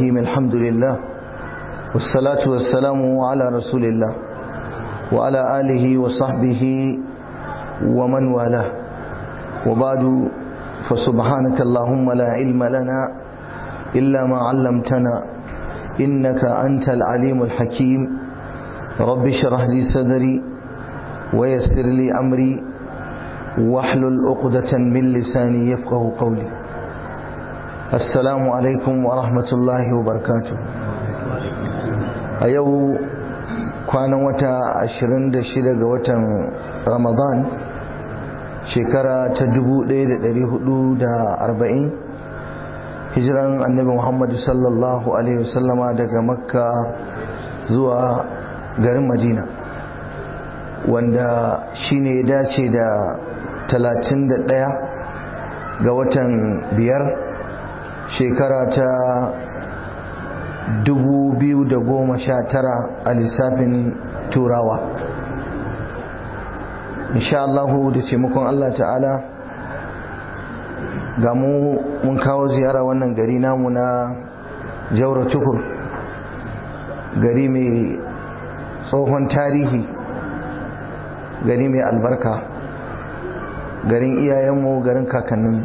الرحيم الحمد لله والصلاة والسلام على رسول الله وعلى آله وصحبه ومن والاه وبعد فسبحانك اللهم لا علم لنا إلا ما علمتنا إنك أنت العليم الحكيم رب اشرح لي صدري ويسر لي أمري واحلل عقدة من لساني يفقه قولي السلام عليكم ورحمة الله وبركاته أيو كان وتا عشرين دشيدة وتا رمضان شكرا تدبو ليلة لريهدو دا أربعين hijiran annabi muhammadu sallallahu alaihi wasallama daga makka zuwa garin madina wanda shine ya dace da 31 ga watan biyar shekara ta 2019 a lissafin turawa insha Allahu da taimakon Allah ta'ala ga mu mun kawo ziyara wannan gari namu na jaura tukur gari mai tsohon tarihi gari mai albarka garin iyayenmu garin kakannin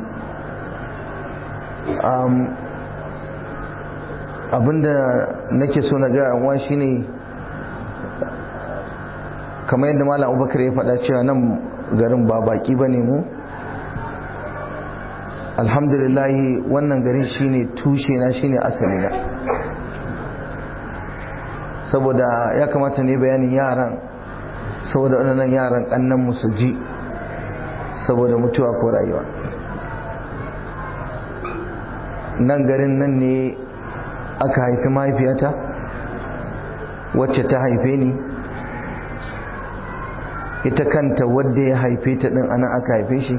abinda nake so na ga yanwa shine kamar yadda malam abubakar ya faɗa cewa nan garin ba baki ba ne mu alhamdulillahi wannan garin shine tushe na shine asali na saboda ya kamata ne bayanin yaran saboda waɗannan yaran ƙannan musu ji saboda mutuwa ko rayuwa nan garin nan ne aka haifi mahaifiyata wacce ta haife ni ita kanta wadda ya haife ta ɗin anan aka haife shi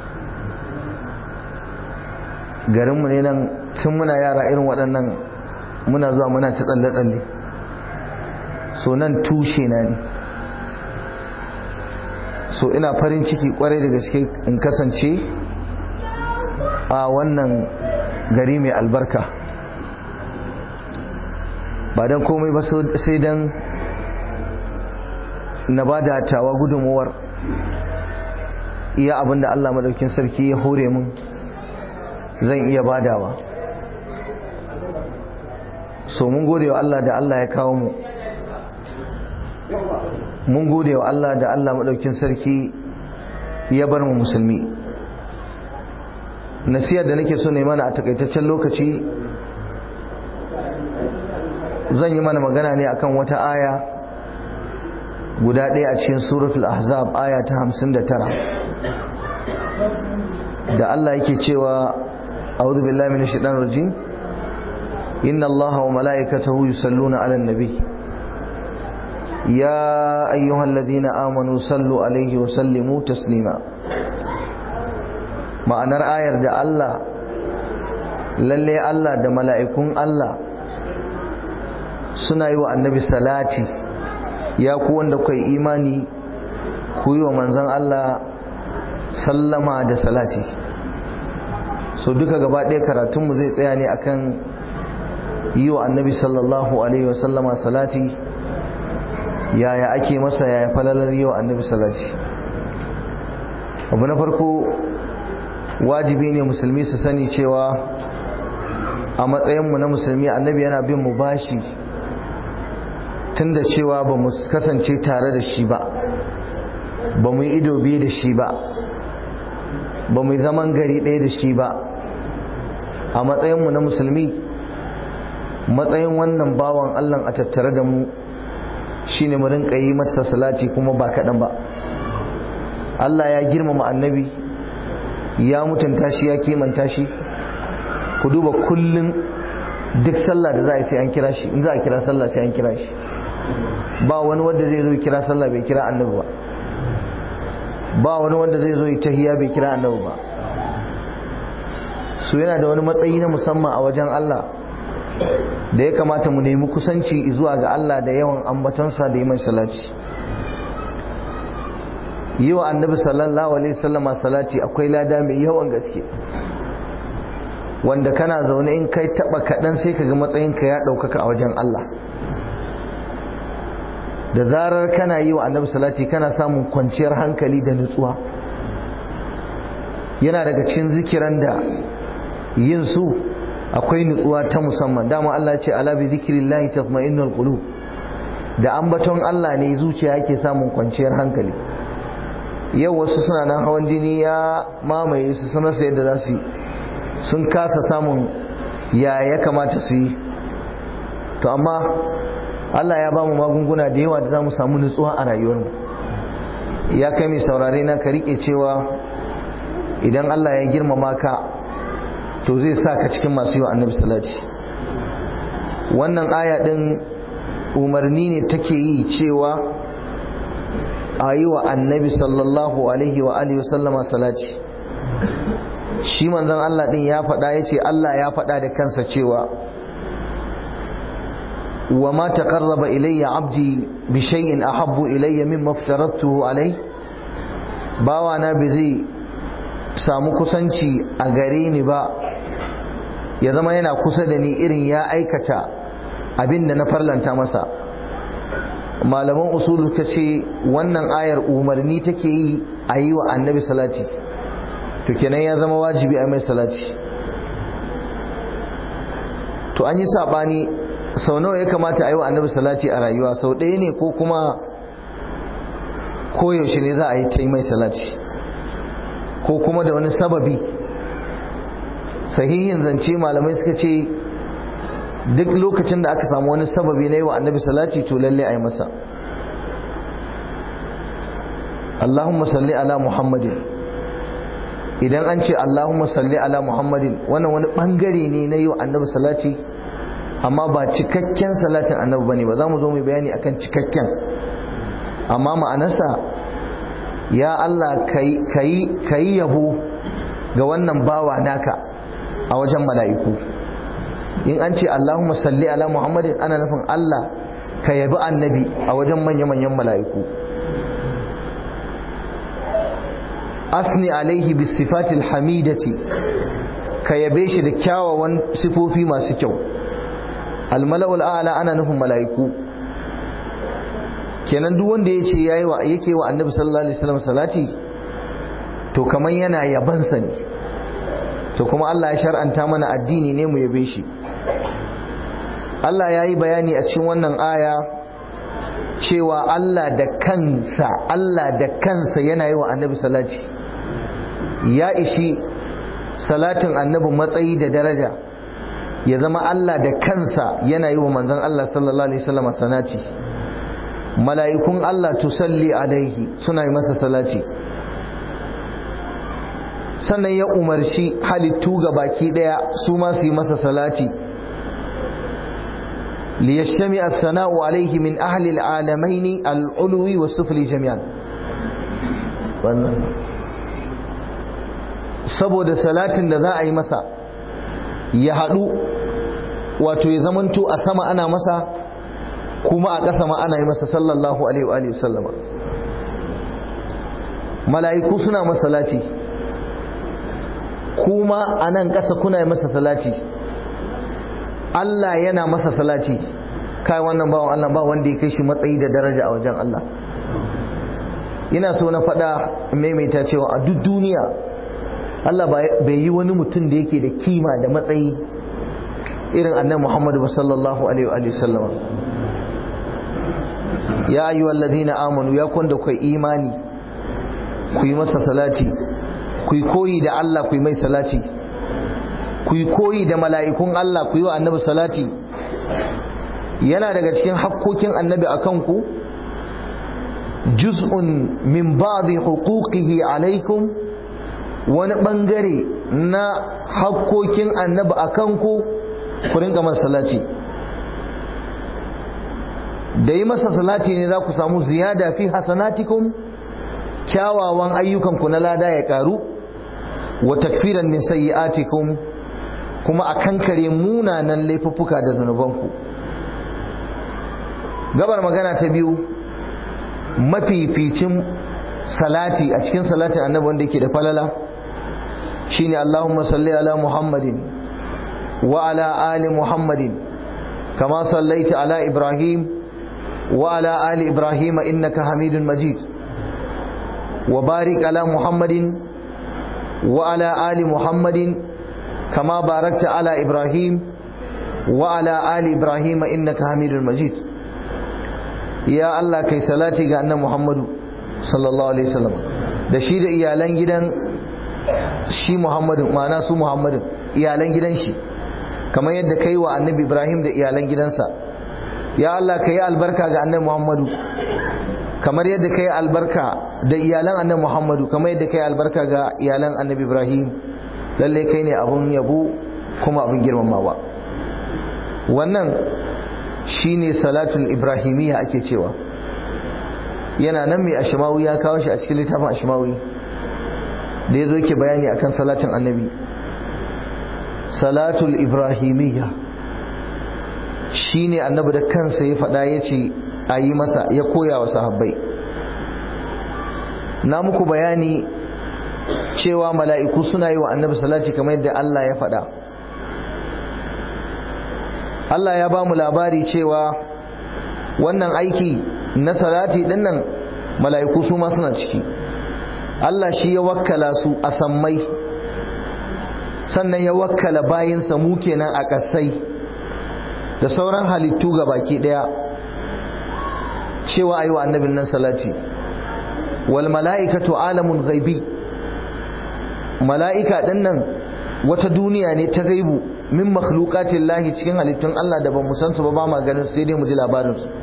garinmu ne nan tun muna yara irin waɗannan muna zuwa muna ci tsalle-tsalle so nan tushe na ne so ina farin ciki kwarai da gaske in kasance a wannan gari mai albarka ba don komai ba sai don na ba da tawa gudunmuwar iya abinda Allah madaukin sarki ya hore mun zan iya badawa so mun gode wa Allah da Allah ya kawo mu mun gode wa Allah da Allah maɗaukin sarki ya bar mu musulmi nasiyar da nake so ne mana a takaitaccen lokaci zan yi mana magana ne akan wata aya guda ɗaya a cikin suratul ahzab aya ta hamsin da tara da Allah yake cewa a'udhu billahi minash shaitanir rajim inna allaha wa mala'ikatahu yusalluna 'alan nabi يا أيها الذين آمنوا صلوا عليه وسلموا تسليما ma'anar ayar da Allah lalle Allah da mala'ikun Allah suna yi wa annabi salati ya ku wanda kai imani ku yi wa manzan Allah sallama da salati so duka gaba ɗaya karatunmu zai tsaya ne akan yi wa annabi sallallahu alaihi wasallama salati yaya ake masa yaya falalar yau annabi salati abu na farko wajibi ne musulmi su sani cewa a matsayinmu na musulmi annabi yana bin mu bashi tun da cewa ba mu kasance tare da shi ba ba mu yi ido biyu da shi ba ba mu yi zaman gari ɗaya da shi ba a matsayinmu na musulmi matsayin wannan bawan allah a tattare da mu shine mu rinka yi masa salati kuma ba kaɗan ba Allah ya girmama annabi ya mutunta shi ya kimanta shi ku duba kullum duk sallah da za a yi sai an kira shi in za a kira sallah sai an kira shi ba wani wanda zai zo kira sallah bai kira annabi ba ba wani wanda zai zo tahiya bai kira annabi ba su yana da wani matsayi na musamman a wajen Allah da ya kamata mu nemi kusanci zuwa ga Allah da yawan ambatonsa da yi mai salati yi wa annabi sallallahu alaihi wasallama salati akwai lada mai yawan gaske wanda kana zaune in kai taba kaɗan sai ka ga matsayinka ya ɗaukaka a wajen Allah da zarar kana yi wa annabi salati kana samun kwanciyar hankali da nutsuwa yana daga cikin zikiran da yin su akwai nutsuwa ta musamman dama Allah ce ala bi zikrillahi tatma'innul qulub da ambaton Allah ne zuciya yake samun kwanciyar hankali yau wasu suna nan hawan jini ya mamaye su sanar yadda za su yi sun kasa samun ya ya kamata su yi to amma Allah ya ba mu magunguna da yawa da za mu samu nutsuwa a rayuwarmu ya kai mai saurare na ka riƙe cewa idan Allah ya girmama ka to zai sa ka cikin masu yi wa annabi salati wannan aya ɗin umarni ne take yi cewa a yi wa annabi sallallahu alaihi wa alihi wasallama salati shi manzon Allah ɗin ya faɗa ya ce Allah ya faɗa da kansa cewa wa ma taqarraba ilayya abdi bi shay'in ahabbu ilayya mimma aftaratuhu alai bawa na bai zai samu kusanci a gare ni ba ya zama yana kusa da ni irin ya aikata abin da na farlanta masa malaman usulu ta ce wannan ayar umarni take yi a yi wa annabi salati to kenan ya zama wajibi a mai salati to an yi saɓani sau nawa ya kamata a yi wa annabi salati a rayuwa sau ɗaya ne ko kuma koyaushe ne za a yi ta yi mai salati ko kuma da wani sababi sahihin zance malamai suka ce duk lokacin da aka samu wani sababi na yi wa annabi salati to lalle a yi masa Allahumma salli ala Muhammadin idan an ce Allahumma salli ala Muhammadin wannan wani bangare ne na yi wa annabi salati amma ba cikakken salatin annabi bane ba za mu zo mu bayani akan cikakken amma ma'anarsa ya Allah ka yi yabo ga wannan bawa naka a wajen mala'iku in an ce Allahumma salli ala Muhammadin ana nufin Allah ka yabi annabi a wajen manya-manyan mala'iku asni alaihi bis sifatil hamidati ka yabe shi da kyawawan sifofi masu kyau almala'ul a'la ana nufin mala'iku kenan duk wanda ya ce yake wa annabi sallallahu alaihi wasallam salati to kamar yana yabansa ne to kuma Allah ya shar'anta mana addini ne mu yabe shi Allah ya yi bayani a cikin wannan aya cewa Allah da kansa Allah da kansa yana yi wa annabi salati ya ishi salatin annabi matsayi da daraja ya zama Allah da kansa yana yi wa manzon Allah sallallahu alaihi wasallam salati mala'ikun Allah tusalli alaihi suna yi masa salati sannan ya umarci halittu ga baki daya su ma su yi masa salati liyashtami as-sana'u alaihi min ahli al-alamaini al-ulwi wa sufli jami'an wannan saboda salatin da za a yi masa ya haɗu wato ya zamanto a sama ana masa kuma a ƙasa ma ana yi masa sallallahu alaihi wa sallama mala'iku suna masa salati kuma a nan ƙasa kuna yi masa salati Allah yana masa salati kai wannan bawan Allah ba wanda ya kai shi matsayi da daraja a wajen Allah ina so na faɗa maimaita cewa a duk duniya Allah bai yi wani mutum da yake da kima da matsayi irin annabi Muhammadu sallallahu alaihi wa sallama ya ayyuhal ladina amanu ya kwanda kai imani ku yi masa salati ku yi koyi da Allah ku yi mai salati ku yi koyi da mala'ikun Allah ku yi wa annabi salati yana daga cikin hakkokin annabi a kanku juz'un min ba'di huquqihi alaikum wani bangare na hakkokin annabi a kanku ku rinka masa salati da yi masa salati ne za ku samu ziyada fi hasanatikum kyawawan ayyukanku na lada ya karu wa takfiran min sayyi'atikum kuma a kankare munanan laifuffuka da zanubanku gabar magana ta biyu mafificin salati a cikin salatin annabi wanda yake da falala shine Allahumma salli ala Muhammadin وعلى آل محمد كما صليت على إبراهيم وعلى آل إبراهيم إنك حميد مجيد وبارك على محمد وعلى آل محمد كما باركت على إبراهيم وعلى آل إبراهيم إنك حميد مجيد يا الله كي صلاتي ga annabi Muhammadu sallallahu alaihi wasallam da shi da iyalan gidan shi Muhammadu ma'ana su Muhammadu iyalan gidan shi kamar yadda kai wa annabi Ibrahim da iyalan gidansa ya Allah kai albarka ga annabi Muhammadu kamar yadda kai albarka da iyalan annabi Muhammadu kamar yadda kai albarka ga iyalan annabi Ibrahim lalle kai ne abun yabo kuma abun girmamawa wannan shine salatul ibrahimiyya ake cewa yana nan mai ashimawi ya kawo shi a cikin littafin ashimawi da ya zo ke bayani akan salatin annabi salatul ibrahimiyya shine annabi da kansa ya faɗa ya ce a yi masa ya koya wa sahabbai na muku bayani cewa mala'iku suna yi wa annabi salati kamar yadda Allah ya faɗa Allah ya ba mu labari cewa wannan aiki na salati dinnan mala'iku su ma suna ciki Allah shi ya wakkala su a sammai sannan ya wakkala bayinsa mu kenan a ƙasai da sauran halittu ga baki ɗaya cewa ayi wa annabin nan salati wal mala'ikatu alamun ghaibi mala'ika dinnan wata duniya ne ta gaibu min makhluqatin lahi cikin halittun Allah da ban san su ba ba ma ganin sai dai mu ji labarin su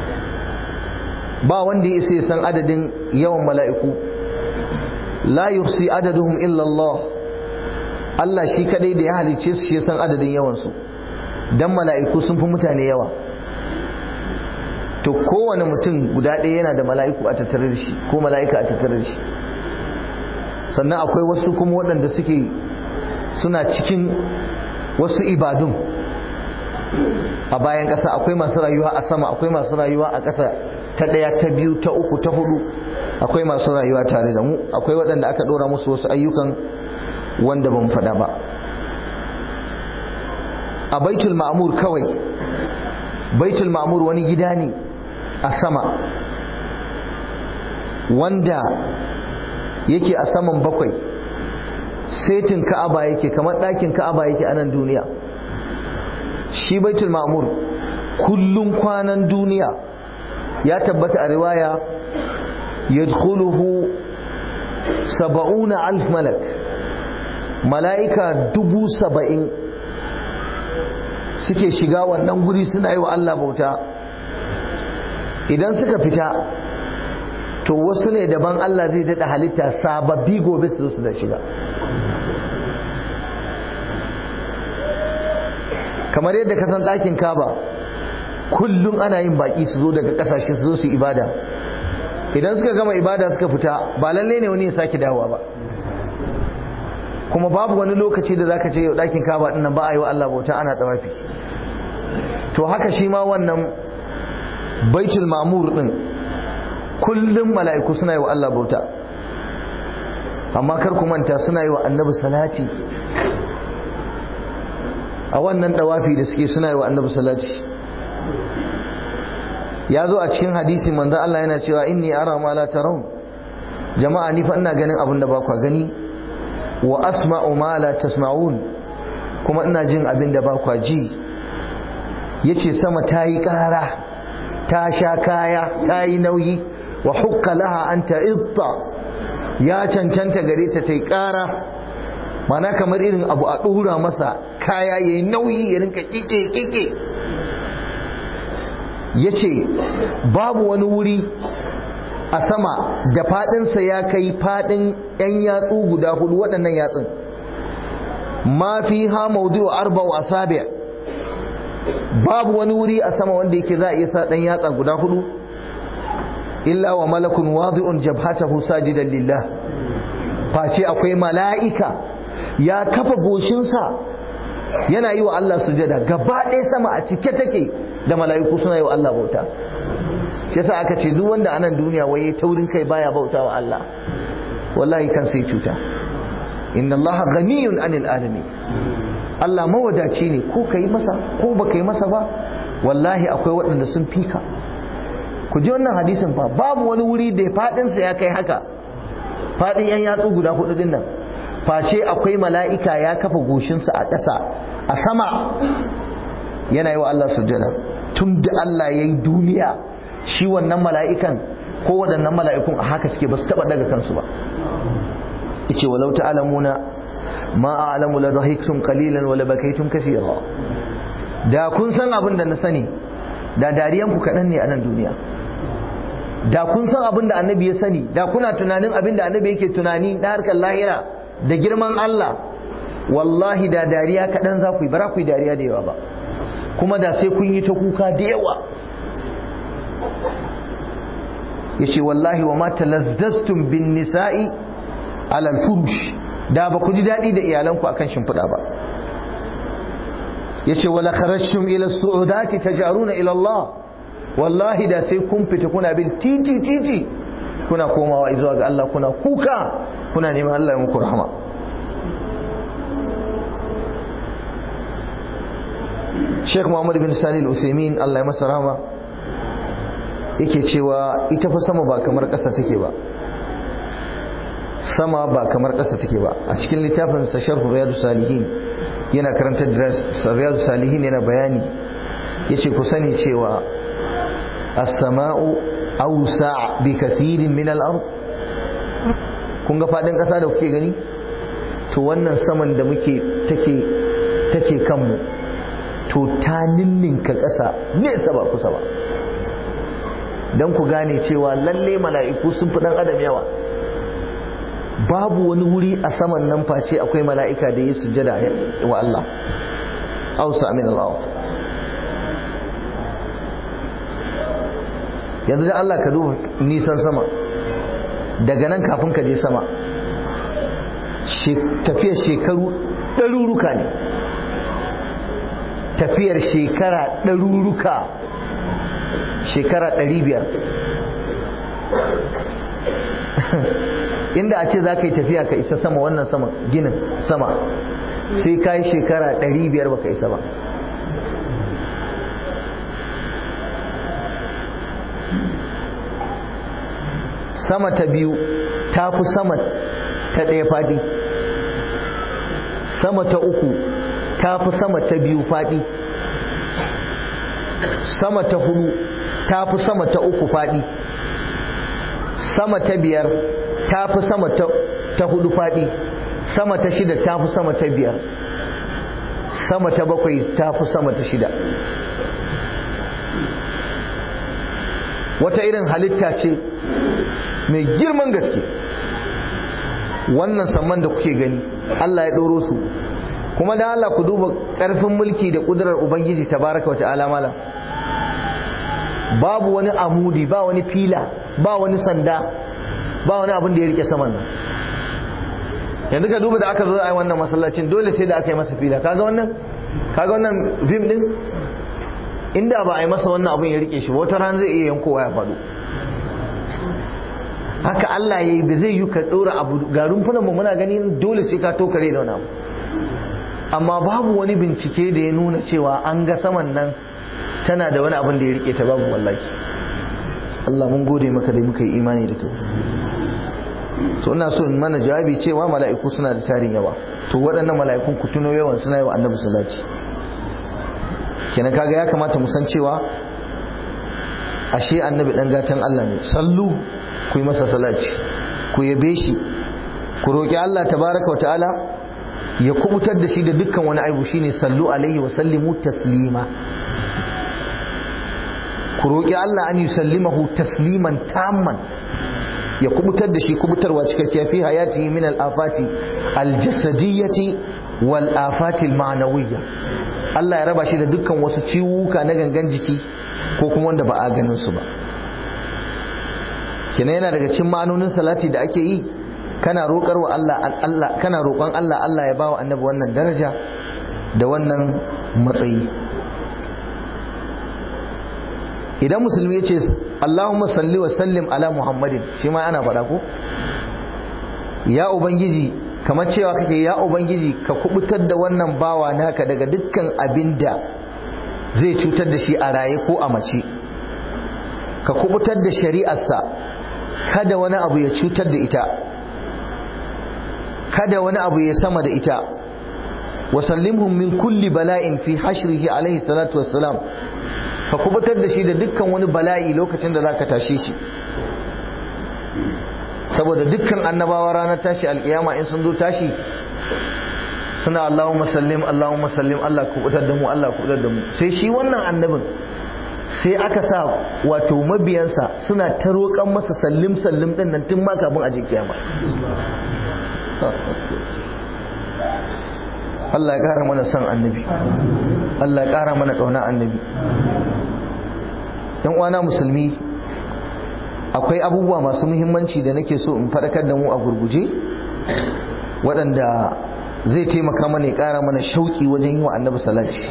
ba wanda ya sai san adadin yawan mala'iku la yuhsi adaduhum illa Allah Allah shi kadai da ya halicce su shi san adadin yawan su dan mala'iku sun fi mutane yawa to kowane mutum guda ɗaya yana da mala'iku a tattare da shi ko mala'ika a tattare da shi sannan akwai wasu kuma waɗanda suke suna cikin wasu ibadun a bayan ƙasa akwai masu rayuwa a sama akwai masu rayuwa a ƙasa ta ɗaya ta biyu ta uku ta hudu akwai masu rayuwa tare da mu akwai waɗanda aka ɗora musu wasu ayyukan wanda ban faɗa ba a baitul ma'amur kawai baitul ma'amur wani gida ne a sama wanda yake a saman bakwai setin ka'aba yake kamar ɗakin ka'aba yake a nan duniya shi baitul ma'mur kullum kwanan duniya ya tabbata a riwaya yadkhuluhu saba'una alf malak mala'ika dubu saba'in suke shiga wannan guri suna yi wa Allah bauta idan suka fita to wasu ne daban Allah zai daɗa halitta sababbi gobe su su da shiga kamar yadda ka san ɗakin kaba kullum ana yin baƙi su zo daga ƙasashe su zo su ibada idan suka gama ibada suka fita ba lalle ne wani ya sake dawowa ba kuma babu wani lokaci da zaka ce yau ɗakin kaba ɗin nan ba a yi wa Allah bauta ana ɗawafi to haka shi ma wannan baitul mamur ɗin kullum mala'iku suna yi wa Allah bauta amma kar ku manta suna yi wa annabi salati a wannan dawafi da suke suna yi wa annabi salati ya zo a cikin hadisi manzo Allah yana cewa inni ara ma la tarawun jama'a ni fa ina ganin abin da ba ku gani wa asma'u ma la tasma'un kuma ina jin abin da ba ku ji yace sama ta yi ƙara ta sha kaya ta yi nauyi wa hukka laha an ta'itta ya cancanta gare ta ta yi ƙara mana kamar irin abu a ɗora masa kaya ya yi nauyi ya rinka ƙiƙe ƙiƙe ya ce babu wani wuri a sama da faɗinsa ya kai faɗin 'yan yatsu guda hudu waɗannan yatsun ma fi ha maudu arba'u asabi babu wani wuri a sama wanda yake za a iya sa ɗan yatsa guda hudu illa wa malakun wadi'un jabhatahu sajidan lillah face akwai mala'ika ya kafa goshinsa yana yi wa Allah sujada gaba ɗaya sama a cike take da mala'iku suna yi wa Allah bauta shi yasa aka ce duk wanda a nan duniya waye taurin kai baya bauta wa Allah wallahi kan sai cuta inna Allah ghaniyun anil alamin Allah mawadaci ne ko ka yi masa ko ba ka yi masa ba wallahi akwai waɗanda sun fika ku ji wannan hadisin fa babu wani wuri da faɗinsa ya kai haka faɗin yan yatsu guda hudu din nan face akwai mala'ika ya kafa goshinsa a ƙasa a sama yana yi wa Allah sujjada tun da Allah ya yi duniya shi wannan mala'ikan ko waɗannan mala'ikun a haka suke ba su taɓa daga kansu ba ice walau ta'alamuna ma a'lamu la dhahiktum qalilan wa la bakaytum kaseera da kun san abin da na sani da dariyan ku kaɗan ne a nan duniya da kun san abin da annabi ya sani da kuna tunanin abin da annabi yake tunani na harkar lahira da girman Allah wallahi da dariya kaɗan za ku yi bara ku yi dariya da yawa ba kuma da sai kun yi ta kuka da yawa ya ce wallahi wa mata lazdastum bin nisa'i alal furush da ba ku ji daɗi da iyalanku akan shimfiɗa ba ya ce wala kharashtum ila su'udati tajaruna ila Allah wallahi da sai kun fita kuna bin titi titi kuna komawa zuwa ga Allah kuna kuka kuna neman Allah ya muku rahama Sheikh Muhammad bin Sani al-Uthaymeen Allah ya masa rahama yake cewa ita fa sama ba kamar ƙasa take ba sama ba kamar ƙasa take ba a cikin littafin sa Sharh Riyadus Salihin yana karantar da Riyadus Salihin yana bayani yace ku sani cewa as-sama'u awsa' bi kathirin min al-ard kun ga fadin ƙasa da kuke gani to wannan saman da muke take take kanmu to ta ninninka ƙasa nesa ba kusa ba don ku gane cewa lalle mala'iku sun fi ɗan adam yawa babu wani wuri a saman nan face akwai mala'ika da ya sujada wa Allah ausa min Allah yanzu da Allah ka duba nisan sama daga nan kafin ka je sama tafiyar shekaru ɗaruruka ne tafiyar shekara ɗaruruka shekara ɗari biyar inda a ce za ka yi tafiya ka isa sama wannan sama ginin sama sai ka yi shekara ɗari biyar ba ka isa ba sama ta biyu ta fi sama ta ɗaya faɗi sama ta uku ta fi sama ta biyu faɗi sama ta hudu ta fi sama ta uku faɗi sama ta biyar ta fi sama ta hudu faɗi sama ta shida ta fi sama ta biyar sama ta bakwai ta fi sama ta shida wata irin halitta ce mai girman gaske wannan samman da kuke gani Allah ya ɗoro su kuma da Allah ku duba ƙarfin mulki da ƙudurar Ubangiji tabaraka wa ta'ala malam babu wani amudi ba wani fila ba wani sanda ba wani abin da ya rike saman nan yanzu ka duba da aka zo a yi wannan masallacin dole sai da aka yi masa fila kaga wannan kaga wannan fim din inda ba a yi masa wannan abin ya rike shi wata ran zai iya yankowa ya faɗo haka Allah ya yi da zai yi ka ɗora abu ga rumfunan mu muna gani dole sai ka tokare da wani abu amma babu wani bincike da ya nuna cewa an ga saman nan tana da wani abin da ya rike ta babu wallahi Allah mun gode maka da muka yi imani da kai so ina so in mana jawabi cewa mala'iku suna da tarin yawa to waɗannan mala'ikun ku tuno yawan suna yi wa annabi salati kenan kaga ya kamata mu san cewa ashe annabi dan gatan Allah ne sallu ku yi masa salati ku yabe shi ku roki Allah tabaraka wa ta'ala ya kubutar da shi da dukkan wani aibu shine sallu alaihi wa sallimu taslima ku roƙi Allah an yusallimahu tasliman tamman ya kubutar da shi kubutarwa cikakkiya fi hayati min al-afati al-jasadiyyati wal afati al-ma'nawiyya Allah ya raba shi da dukkan wasu ciwuka na gangan jiki ko kuma wanda ba a ganin su ba kina yana daga cikin ma'anonin salati da ake yi kana roƙar wa Allah Allah kana roƙon Allah Allah ya bawa annabi wannan daraja da wannan matsayi idan musulmi ya ce Allahumma salli wa sallim ala Muhammadin shi ma ana faɗa ko ya ubangiji kamar cewa kake ya ubangiji ka kubutar da wannan bawa naka daga dukkan abin da zai cutar da shi a raye ko a mace ka kubutar da shari'arsa kada wani abu ya cutar da ita kada wani abu ya sama da ita wasallimhum min kulli bala'in fi hashrihi alaihi salatu wassalam ka kubutar da shi da dukkan wani bala'i lokacin da zaka tashe shi saboda dukkan annabawa ranar tashi alkiyama in sun zo tashi suna Allahumma sallim Allahumma sallim Allah kubutar da mu Allah kubutar da mu sai shi wannan annabin sai aka sa wato mabiyansa suna ta roƙan masa sallim sallim din nan tun ma kafin a je kiyama Allah ya ƙara mana son annabi Allah ya ƙara mana ƙauna annabi yan uwana musulmi akwai abubuwa masu muhimmanci da nake so in faɗakar da mu a gurguje waɗanda zai taimaka mana ya ƙara mana shauƙi wajen yi wa annabi salati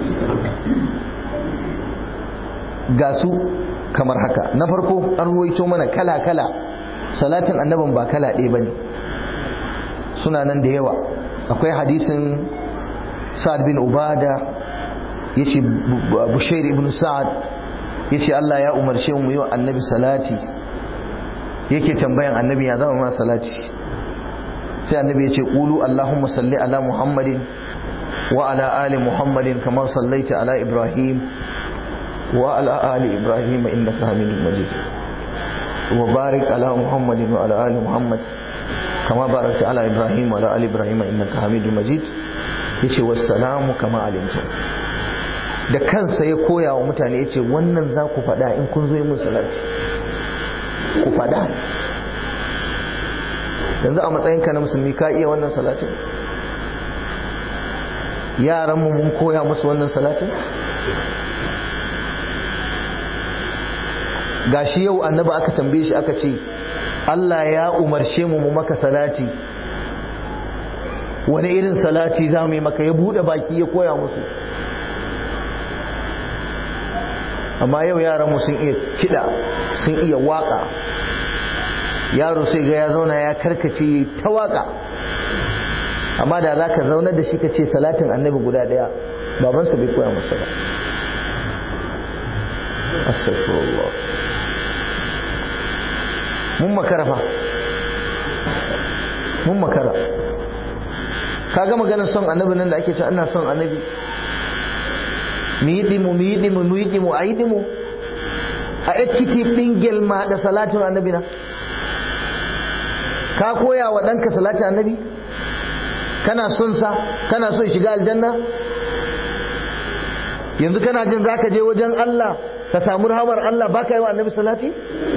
ga su kamar haka na farko an ruwaito mana kala-kala salatin annabin ba kala ɗaya ba ne suna nan da yawa akwai hadisin sa'ad bin ubada ya ce bushair ibn sa'ad ya ce Allah ya umarce mu yi wa annabi salati yake tambayan annabi ya zama ma salati sai annabi ya ce ƙulu Allahumma salli ala Muhammadin wa ala ali Muhammadin kamar sallaita ala Ibrahim wa ala ali Ibrahim innaka hamidun majid wa barik ala Muhammadin wa ala ali Muhammad kama barakta ala Ibrahim wa ala ali Ibrahim innaka hamidun majid yace wassalamu kama alimtum da kansa ya koya wa mutane ya ce wannan za ku faɗa in kun zo yi mun salati ku faɗa yanzu a matsayinka na musulmi ka iya wannan salatin yaranmu mun koya musu wannan salatin gashi yau annabi aka tambaye shi aka ce Allah ya umarce mu mu maka salati wani irin salati za mu yi maka ya buɗe baki ya koya musu amma yau yaranmu sun iya kiɗa sun iya waƙa yaro sai ga ya zauna ya karkace ta waƙa amma da za ka zaunar da shi ka ce salatin annabi guda ɗaya babansa bai koya masa ba astagfirullah mun makara fa mun makara ka ga maganar son annabi nan da ake cewa ina son annabi mu yi dimu mu yi dimu mu yi dimu a yi dimu a ekkiti ɓingel ma da salatin annabi na ka koya wa ɗanka salatin annabi kana son sa kana son shiga aljanna yanzu kana jin za ka je wajen Allah ka samu rahamar Allah ba ka yi wa annabi salati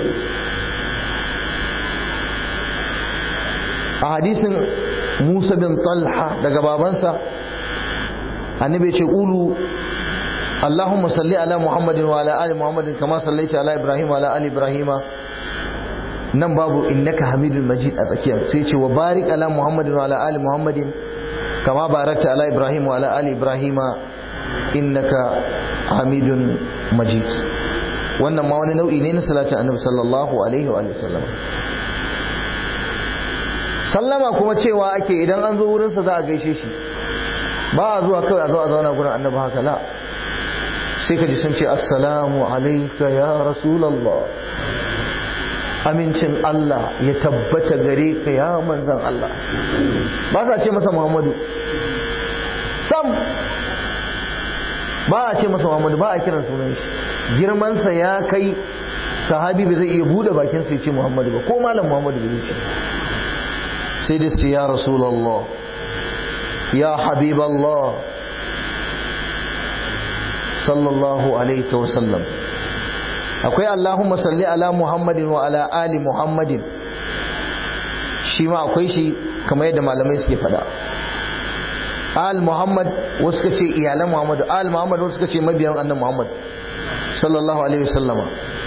a hadisin Musa bin Talha daga babansa annabi ce ulu اللهم صل على محمد وعلى ال محمد كما صليت على ابراهيم وعلى ال ابراهيم nan babu innaka hamidul majid a tsakiyar sai ce wa barik ala muhammadin wa ala ali muhammadin kama barakta ala ibrahim wa ala ali ibrahim innaka hamidun majid wannan ma wani nau'i ne na salatin annabi sallallahu alaihi wa sallam sallama kuma cewa ake idan an zo wurinsa za a gaishe shi ba a zuwa kawai a zo a zauna gurin annabi haka la sai ka ji sun ce assalamu alaika ya rasulallah amincin Allah ya tabbata gare ka ya manzan Allah ba sa ce masa Muhammadu sam ba a ce masa Muhammadu ba a kiran sunan shi girmansa ya kai sahabi ba zai iya bude bakinsa ya ce Muhammadu ba ko malam Muhammadu ba zai ce sai da ce ya rasulallah ya habiballah sallallahu alaihi wasallam akwai Allahumma salli ala Muhammadin wa ala ali Muhammadin shi ma akwai shi kamar yadda malamai suke fada al Muhammad wasu suka ce iyalan Muhammad al Muhammad wasu suka ce mabiyan annan Muhammad sallallahu alaihi wasallama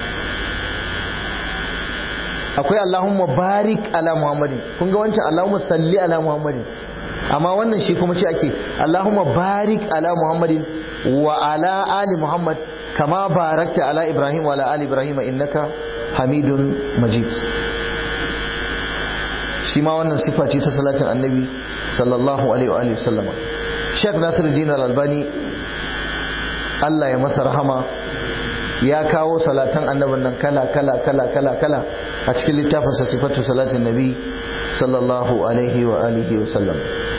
akwai Allahumma barik ala Muhammadin kun ga wancan Allahumma salli ala Muhammadin amma wannan shi kuma ce ake Allahumma barik ala Muhammadin wa ala ali Muhammad kama barakta ala Ibrahim wa ala ali Ibrahim innaka Hamidun Majid shi ma wannan sifa ce ta salatin annabi sallallahu alaihi wa sallama Sheikh Nasiruddin Al-Albani Allah ya masa rahama ya kawo salatan annabin nan kala kala kala kala kala a cikin littafin sa sifatu salatin nabi sallallahu alaihi wa alihi wa sallam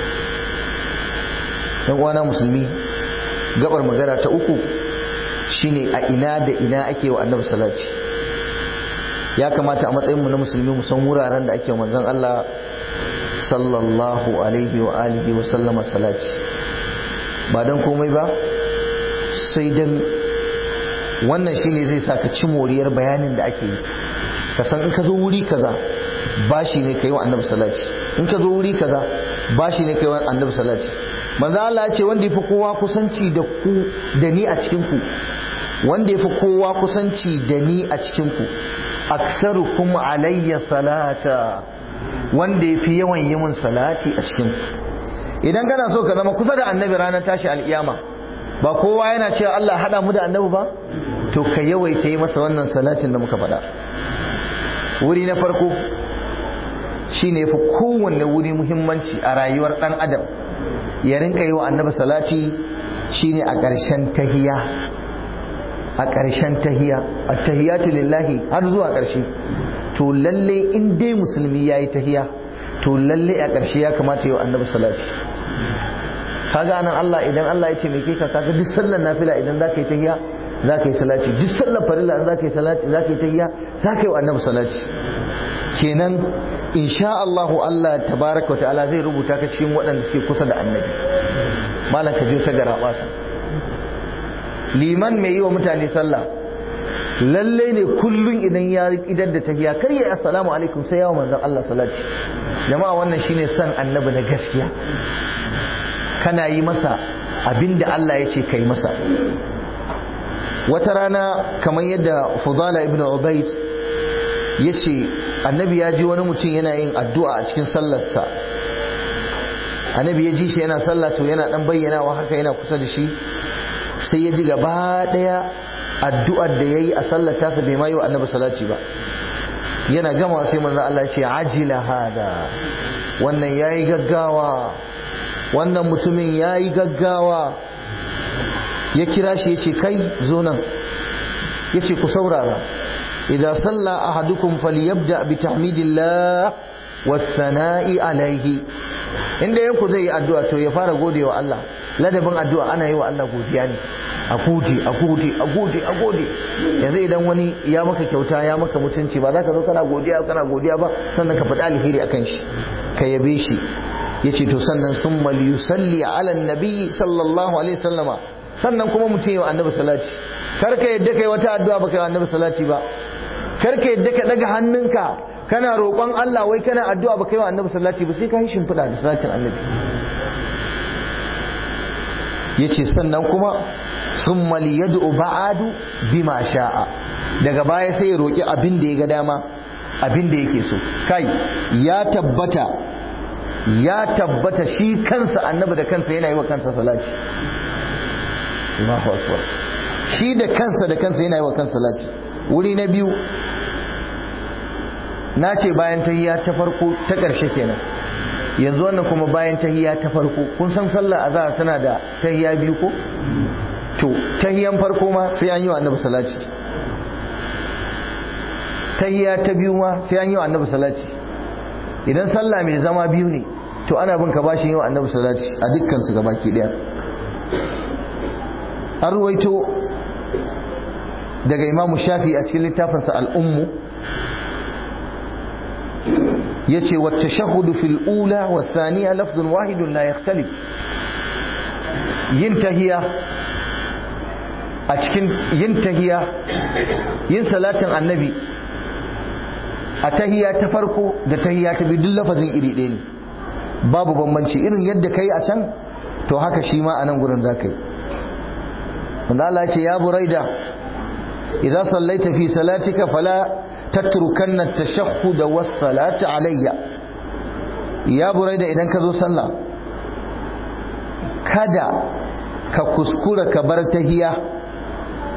dan uwana musulmi gabar magana ta uku shine a ina da ina ake wa annabi salati ya kamata a matsayin mu na musulmi mu san wuraren da ake manzon Allah sallallahu alaihi wa alihi wa sallama salati ba dan komai ba sai dan wannan shine zai sa ka ci moriyar bayanin da ake yi ka san in ka zo wuri kaza bashi ne kai wa annabi salati in ka zo wuri kaza bashi ne kai wa annabi salati manzo Allah ya ce wanda yafi kowa kusanci da ku da ni a cikin ku wanda yafi kowa kusanci da ni a cikin ku aksarukum alayya salata wanda yafi yawan yi mun salati a cikin ku idan kana so ka zama kusa da annabi ranar tashi alkiyama ba kowa yana cewa Allah hada mu da annabi ba to ka yawaita yi masa wannan salatin da muka faɗa wuri na farko shine yafi kowanne wuri muhimmanci a rayuwar dan adam ya rinka yi wa annabi salati shine a ƙarshen tahiya a ƙarshen tahiya a tahiyatu lillahi har zuwa ƙarshe to lalle in dai musulmi ya yi tahiya to lalle a ƙarshe ya kamata yi wa annabi salati kaga anan Allah idan Allah ya ce mai kai ka kaga duk sallar nafila idan za ka yi tahiya za ka yi salati duk sallar farilla idan za ka yi salati za ka yi tahiya za ka yi wa annabi salati kenan insha Allahu Allah tabaraka wa ta'ala zai rubuta ka cikin waɗanda suke kusa da annabi malam ka je ta garaba liman mai yi wa mutane sallah lalle ne kullun idan ya idar da tahiya kar ya assalamu alaikum sai yawa manzon Allah salati jama'a wannan shine san annabi na gaskiya kana yi masa abinda Allah ya ce kai masa wata rana kamar yadda Fudala ibn Ubayd ya ce annabi ya ji wani mutum yana yin addu'a a cikin sallarsa annabi ya ji shi yana sallah to yana dan bayyanawa haka yana kusa da shi sai ya ji gaba daya addu'ar da yayi a sallar tasa bai ma yi wa annabi salati ba yana gama sai manzo Allah ya ce ajila hada wannan yayi gaggawa wannan mutumin yayi gaggawa ya kira shi ya ce kai zo nan ya ce ku saurara إذا صلى أحدكم فليبدأ بتحميد الله والثناء عليه inda yanku zai yi addu'a to ya fara gode wa Allah ladabin addu'a ana yi wa Allah godiya ne a gode a gode a gode a gode yanzu idan wani ya maka kyauta ya maka mutunci ba za ka zo kana godiya kana godiya ba sannan ka faɗi alheri akan shi ka yabe shi yace to sannan summa yusalli ala nabi sallallahu alaihi wasallama sannan kuma mutum yi wa annabi salati kar ka yadda kai wata addu'a baka yi wa annabi salati ba karka yadda ka daga hannunka kana roƙon Allah wai kana addu'a ba kai wa annabi salati ba sai ka yi shimfiɗa da salatin annabi yace sannan kuma summa liyad'u ba'adu bima sha'a daga baya sai ya roƙi abin da ya ga dama abin da yake so kai ya tabbata ya tabbata shi kansa annabi da kansa yana yi wa kansa salati Allahu akbar shi da kansa da kansa yana yi wa kansa salati wuri na biyu na ce bayan tahiyya ta farko ta ƙarshe kenan yanzu wannan kuma bayan tahiyya ta farko kun san sallar azhar tana da tahiyya biyu ko to tahiyyan farko ma sai an yi wa annabi salati tahiyya ta biyu ma sai an yi wa annabi salati idan sallah mai zama biyu ne to ana bin ka bashin yi wa annabi salati a dukkan su gabaki daya an ruwaito daga imamu shafi a cikin littafinsa al'ummu ya ce wata shahudu fil ula wa saniya lafzun wahidun la yakhtalif yin tahiya a cikin yin tahiya yin salatin annabi a tahiya ta farko da tahiya ta biyu duk lafazin iri ɗaya ne babu bambanci irin yadda ka yi a can to haka shi ma a nan gurin za ka yi wanda Allah ce ya buraida إذا صليت في صلاتك فلا تتركن التشهد والصلاة علي يا بريدة إذا كذو صلى kada ka kuskura ka bar tahiya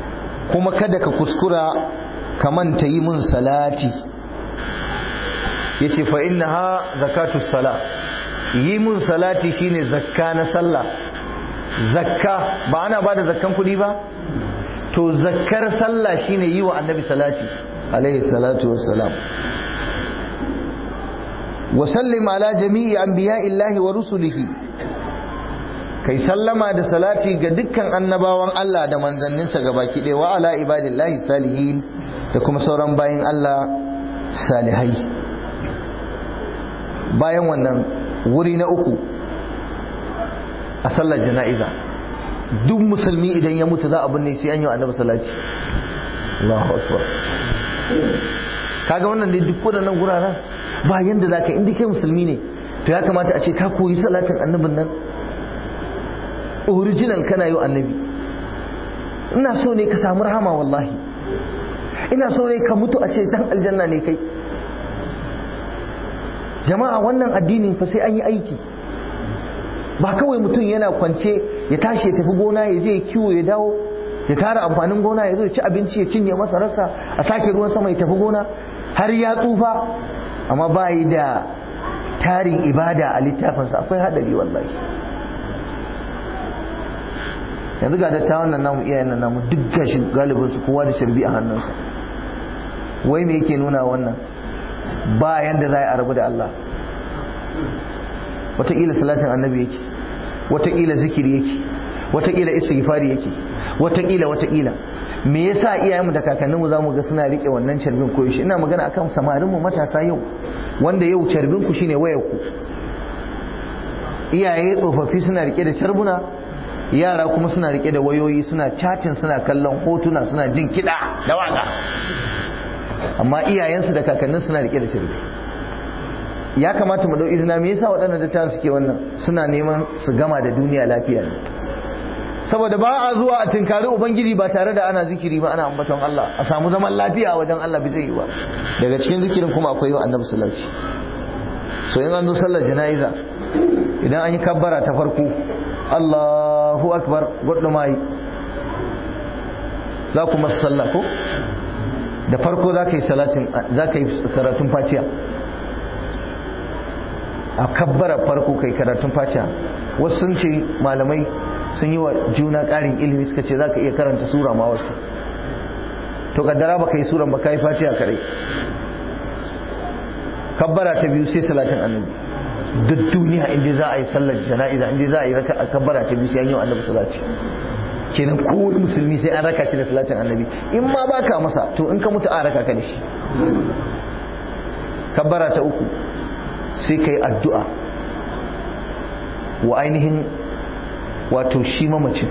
kuma kada ka kuskura ka manta yi mun salati yace fa innaha zakatu sala yi mun salati shine zakka na sallah zakka ba ana bada zakkan kudi ba to zakkar sallah shine yi wa annabi salati alaihi salatu wassalam wa sallim ala jami'i anbiya'illahi wa rusulihi kai sallama da salati ga dukkan annabawan Allah da manzanninsa gabaki ɗaya wa ala ibadillahi salihin da kuma sauran bayin Allah salihai bayan wannan wuri na uku a sallar jana'iza duk musulmi idan ya mutu za a binne sai an yi annabi salati Allahu akbar kaga wannan dai duk wadannan guraren ba yanda zaka inda kai musulmi ne to ya kamata a ce ka koyi salatin annabin nan original kana yi annabi ina so ne ka samu rahama wallahi ina so ne ka mutu a ce dan aljanna ne kai jama'a wannan addinin fa sai an yi aiki ba kawai mutum yana kwance ya tashi ya tafi gona ya je ya kiwo ya dawo ya tara amfanin gona ya zo ya ci abinci ya cinye masa rasa a sake ruwan sama ya tafi gona har ya tsufa amma ba yi da tarin ibada a littafinsa akwai hadari wallahi yanzu ga dattawan nan namu iyayen nan namu duk gashi galibin su kowa da sharbi a hannunsa wai me yake nuna wannan ba yanda za a rabu da Allah wataƙila salatin annabi yake wataƙila zikiri yake wataƙila istighfari yake wataƙila wataƙila me yasa iyayenmu da kakanninmu zamu ga suna rike wannan carbin koyo shi ina magana akan samarin mu matasa yau wanda yau carbin ku shine wayar ku iyaye tsofaffi suna rike da carbuna yara kuma suna rike da wayoyi suna chatting suna kallon hotuna suna jin kiɗa da waka amma iyayensu da kakannin suna rike da carbi ya kamata mu dau izina me yasa waɗannan dattawan suke wannan suna neman su gama da duniya lafiya ne saboda ba a zuwa a tinkari ubangiji ba tare da ana zikiri ba ana ambaton Allah a samu zaman lafiya a wajen Allah bai zai yi ba daga cikin zikirin kuma akwai wa annabi sallallahu alaihi so in an zo sallar jana'iza idan an yi kabbara ta farko Allahu akbar gudu mai za ku masu sallah ko da farko za ka yi salatin za ka yi karatun faciya a kabbara farko kai karatun faciya wasu sun ce malamai sun yi wa juna ƙarin ilimi suka ce za ka iya karanta sura ma wasu to kaddara ba ka yi suran ba ka yi faciya kadai kabbara ta biyu sai salatin annabi duk duniya inda za a yi sallar jana'iza inda za a yi raka a kabbara ta biyu sai an yi wa annabi salati kenan kowane musulmi sai an raka shi da salatin annabi in ma ba ka masa to in ka mutu a raka ka da shi kabbara ta uku sai ka yi addu'a wa ainihin wato shi mamacin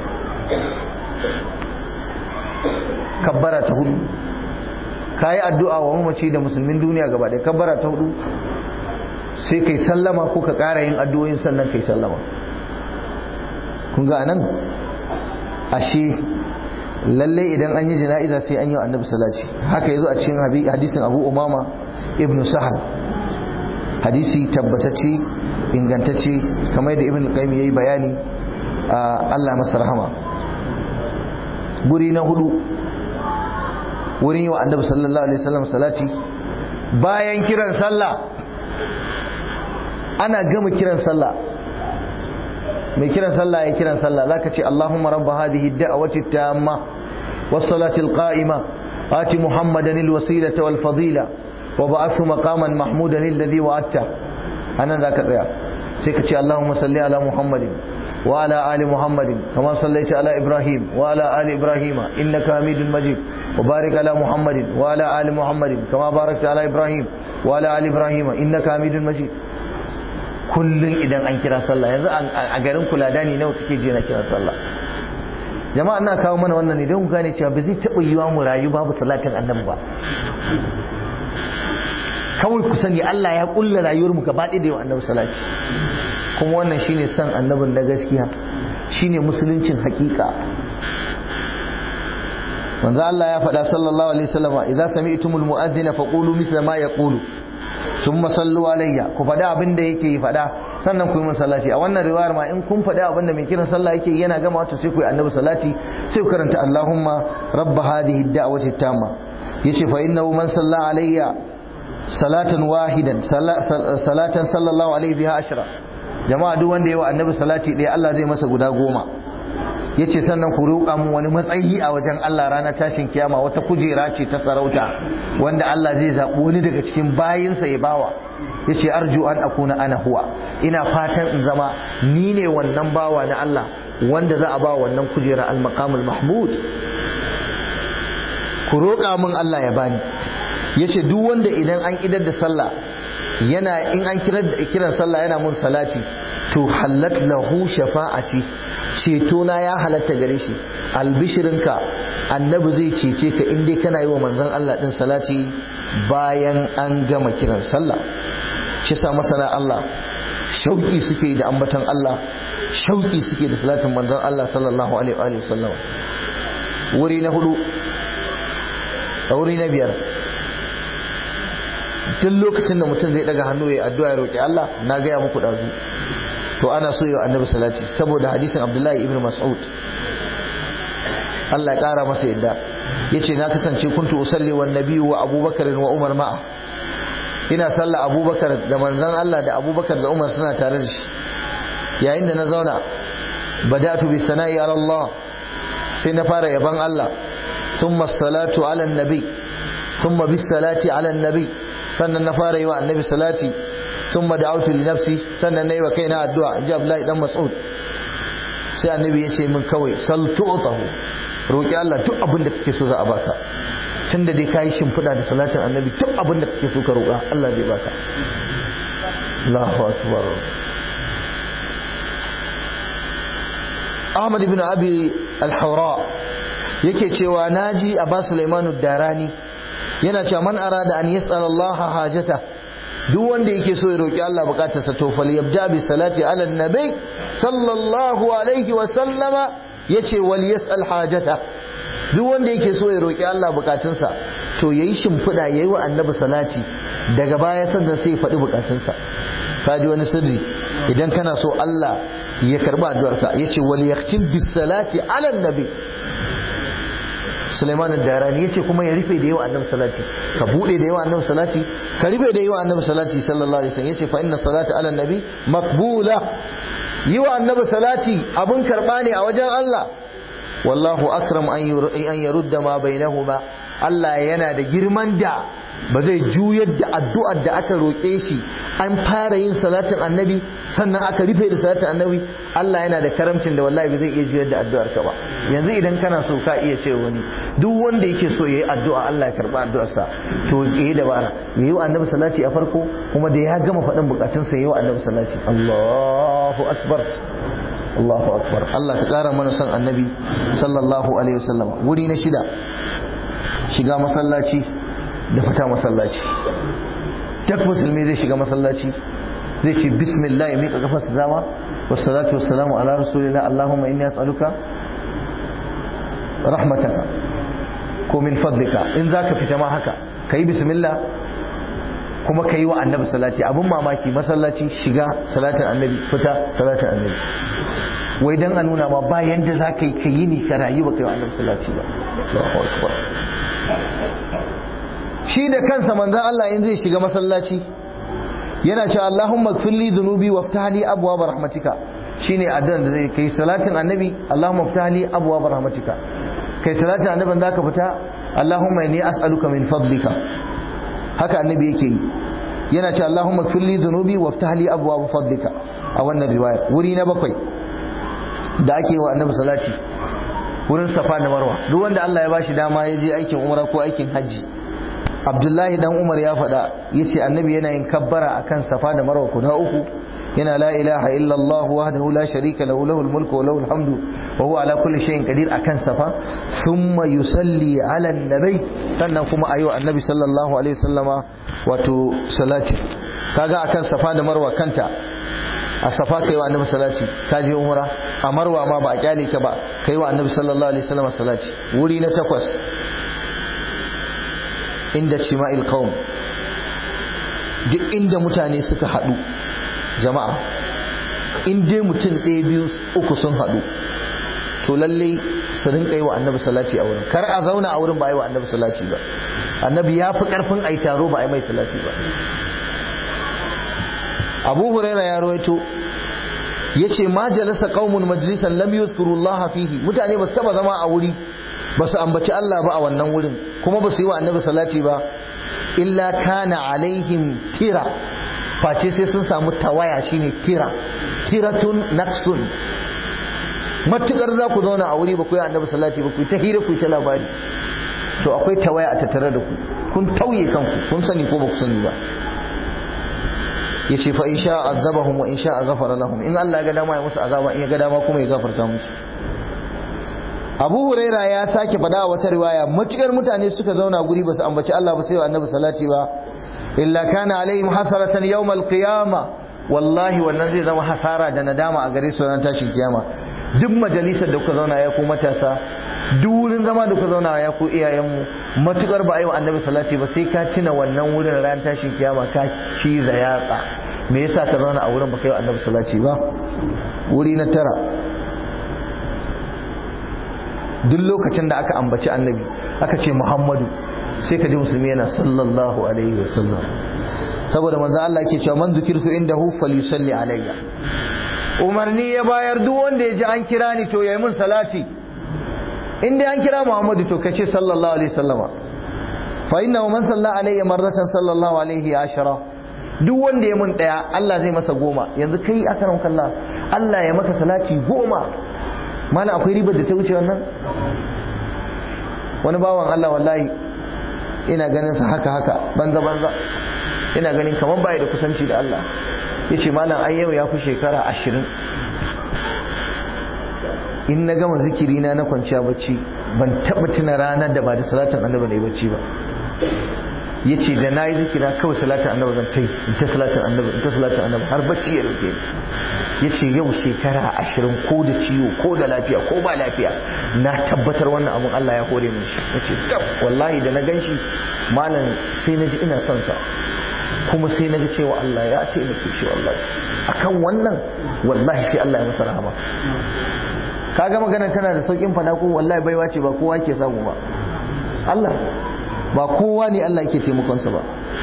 kabbara ta hudu ka yi addu'a wa mamaci da musulmin duniya gaba ɗaya kabbara ta hudu sai kai sallama ko ka ƙara yin addu'o'in sannan kai sallama kun ga nan ashe lalle idan an yi jana'iza sai an yi annabi salati haka yazo a cikin hadisin abu umama ibnu sahal hadisi tabbatacce ingantacce kamar yadda ibn qayyim yayi bayani Allah masa rahama guri na hudu wurin yi wa annabi sallallahu alaihi wasallam salati bayan kiran sallah ana gama kiran sallah mai kiran sallah ya kiran sallah zaka ce Allahumma rabb hadhihi ad-da'wati at-tamma was-salati al-qa'ima ati muhammadan al-wasilata wal-fadila wa ba'athu maqaman mahmudan alladhi wa'adta anan zaka tsaya sai ka ce Allahumma salli ala muhammadin وعلى آل محمد كما صليت على إبراهيم وعلى آل إبراهيم إنك حميد مجيد وبارك على محمد وعلى آل محمد كما باركت على إبراهيم وعلى آل إبراهيم إنك حميد مجيد kullum idan an kira sallah yanzu a garin kuladani nawa kake je na kira sallah jama'a ina kawo mana wannan ne don ku gane cewa ba zai taɓa yiwa mu rayu babu salatin annabi ba kawai ku sani Allah ya kulla rayuwar mu gaba ɗaya da yawan annabi salati kuma wannan shine san annabin na gaskiya shine musuluncin hakika manzo Allah ya faɗa sallallahu alaihi wasallam idza sami'tumul mu'adhdhina faqulu mithla ma yaqulu thumma sallu alayya ku faɗa abin da yake yi faɗa sannan ku yi min salati a wannan riwayar ma in kun faɗa abin da mai kiran sallah yake yana gama wato sai ku yi annabi salati sai ku karanta Allahumma rabb hadhihi ad-da'wati tamma yace fa innahu man salla alayya salatan wahidan salatan sallallahu alaihi biha ashra jama'a duk wanda yawa annabi salati ɗaya Allah zai masa guda goma yace sannan ku roƙa mun wani matsayi a wajen Allah ranar tashin kiyama wata kujera ce ta sarauta wanda Allah zai zaɓi wani daga cikin bayinsa ya bawa yace arju an akuna ana huwa ina fatan in zama ni ne wannan bawa na Allah wanda za a ba wannan kujera al-maqamul mahmud ku roƙa mun Allah ya bani yace duk wanda idan an idar da sallah yana in an kiran kiran sallah yana mun salati to hallat lahu shafa'ati ceto na ya halatta gare shi albishirinka annabi zai cece ka in dai kana yi wa manzon Allah din salati bayan an gama kiran sallah shi sa masana Allah shauki suke da ambaton Allah shauki suke da salatin manzon Allah sallallahu alaihi wa sallam wuri na hudu wuri na biyar duk lokacin da mutum zai daga hannu ya addu'a ya roki Allah na gaya muku dazu to ana so yau annabi salati saboda hadisin Abdullahi ibn Mas'ud Allah ya kara masa yadda yace na kasance kuntu usalli wan nabiyyu wa Abubakar wa Umar ma'a ina sallah Abubakar da manzon Allah da Abubakar da Umar suna tare da shi yayin da na zauna bada'tu bis sana'i ala Allah sai na fara yaban Allah thumma salatu ala nabi thumma bis salati ala nabi sannan na fara yi wa annabi salati thumma da'awtu li nafsi sannan nayi wa kaina addu'a inji Abdullahi dan Mas'ud sai annabi ya ce min kawai sal tu'tahu roki Allah duk abin da kake so za a baka tunda dai kai shimfiɗa da salatin annabi duk abin da kake so ka roƙa Allah zai baka Allahu akbar Ahmad ibn Abi al-Hawra yake cewa naji Abu Sulaiman ad-Darani yana cewa man arada an yas'al Allah hajata duk wanda yake so ya roki Allah bukatarsa to fal yabda bi salati ala nabi sallallahu alaihi wa sallama yace wal yas'al hajata duk wanda yake so ya roki Allah bukatunsa to yayi shimfida yayi wa annabi salati daga baya sannan sai ya faɗi bukatunsa kaji wani sirri idan kana so Allah ya karba addu'arka yace wal yaktim bis salati ala nabi Sulaiman ad-Darani yace kuma ya rufe da yawa annabi salati ka bude da yawa annabi salati ka rufe da yawa annabi salati sallallahu alaihi wasallam yace fa inna salata ala nabi maqbula yi wa annabi salati abun karba ne a wajen Allah wallahu akram an yarudda ma bainahuma Allah yana da girman da ba zai juyar da addu'ar da aka roƙe shi an fara yin salatin annabi sannan aka rufe da salatin annabi Allah yana da karamcin da wallahi ba zai iya juyar da addu'ar ka ba yanzu idan kana so ka iya ce wani duk wanda yake so yayi addu'a Allah ya karba addu'arsa to yayi dabara yayi wa annabi salati a farko kuma da ya gama faɗin bukatunsa yayi wa annabi salati Allahu akbar Allahu akbar Allah ka ƙara mana son annabi sallallahu alaihi wasallam wuri na shida shiga masallaci da fita masallaci duk musulmi zai shiga masallaci zai ce bismillah ya miƙa kafarsa dama wassalatu wassalamu ala rasulillah allahumma inni as'aluka rahmataka ko min fadlika in zaka fita ma haka kai bismillah kuma ka yi wa annabi salati abin mamaki masallaci shiga salatin annabi fita salatin annabi wai dan a nuna ma ba yanda za ka yi ka yi ni ka rayu ba ka yi wa annabi salati ba Allahu akbar shi da kansa manzon Allah in zai shiga masallaci yana cewa Allahumma gfirli dhunubi waftahli abwaab rahmatika shine addu'ar da zai kai salatin annabi Allahumma waftahli abwaab rahmatika kai salatin annabin zaka fita Allahumma inni as'aluka min fadlika haka annabi yake yi yana ce Allahumma kulli dhunubi waftah li abwaab fadlika a wannan riwayar wuri na bakwai da ake wa annabi salati wurin safa da marwa duk wanda Allah ya bashi dama ya je aikin umra ko aikin hajji Abdullahi dan Umar ya faɗa yace annabi yana yin kabbara akan safa da marwa guda uku yana la ilaha illallah wahdahu la sharika lahu lahul mulku wa lahul hamdu wa huwa ala kulli shay'in qadir akan safa thumma yusalli ala nabi sannan kuma ayo annabi sallallahu alaihi wasallama wato salati kaga akan safa da marwa kanta a safa kai wa annabi salati ka je umra a marwa ma ba a kyale ka ba kai wa annabi sallallahu alaihi wasallama salati wuri na takwas inda cima'il qaum duk inda mutane suka haɗu jama'a in dai mutum ɗaya biyu uku sun haɗu to lalle su rinka yi wa annabi salati a wurin kar a zauna a wurin ba yi wa annabi salati ba annabi ya fi karfin ai taro ba ai mai salati ba abu huraira ya rawaito yace ma jalasa qaumun majlisan lam yuzkurullah fihi mutane ba su taba zama a wuri ba su ambaci Allah ba a wannan wurin kuma ba su yi wa annabi salati ba illa kana alaihim tira face sai sun samu tawaya shine tira tiratun naqsun matukar za ku zauna a wuri ba ku yi annabi salati ba ku ta hira ku ta labari to akwai tawaya a tattare da ku kun tauye kanku kun sani ko ba ku sani ba yace fa in sha azabahum wa in sha ghafara lahum in Allah ya ga dama ya musu azaba in ya ga dama kuma ya gafarta musu Abu Huraira ya sake fada a wata riwaya matukar mutane suka zauna guri ba su ambaci Allah ba sai wa annabi salati ba illa kana alaihim hasaratan yawm alqiyama wallahi wannan zai zama hasara da nadama a gare su ran tashin kiyama duk majalisar da kuka zauna ya ku matasa duk wurin zama da kuka zauna ya ku iyayenmu matukar ba a yi wa annabi salati ba sai ka tuna wannan wurin ran tashin kiyama ka ciza yatsa me yasa ka zauna a wurin ba kai wa annabi salati ba wuri na tara duk lokacin da aka ambaci annabi aka ce muhammadu sai ka ji musulmi yana sallallahu alaihi wasallam saboda manzo Allah yake cewa man zikirtu indahu falyusalli alayya umarni ya bayar duk wanda ya ji an kira ni to yayi mun salati in dai an kira Muhammadu to kace sallallahu alaihi wasallama fa inna man salla alayya marratan sallallahu alaihi ashara duk wanda ya mun daya Allah zai masa goma yanzu kai akaram kallah Allah ya maka salati goma mana akwai ribar da ta wuce wannan wani bawan Allah wallahi ina ganin sa haka haka banza banza ina ganin kamar bai da kusanci da Allah yace malam ai yau ya fi shekara ashirin in na gama zikiri na na kwanciya bacci ban taba tuna ranar da ba da salatin annabi ne bacci ba yace da nayi zikira kawai salatin annabi zan tai in ta salatin annabi in ta salatin annabi har bacci ya rufe yace yau shekara ashirin ko da ciwo ko da lafiya ko ba lafiya na tabbatar wannan abun Allah ya hore min shi yace tab wallahi da na ganshi malam sai na ji ina son sa kuma sai na ga cewa Allah ya taimake shi wallahi akan wannan wallahi sai Allah ya masa rahama kaga maganar tana da saukin fada ko wallahi baiwa ce ba kowa ke samu ba Allah ba kowa ne Allah yake taimakon sa ba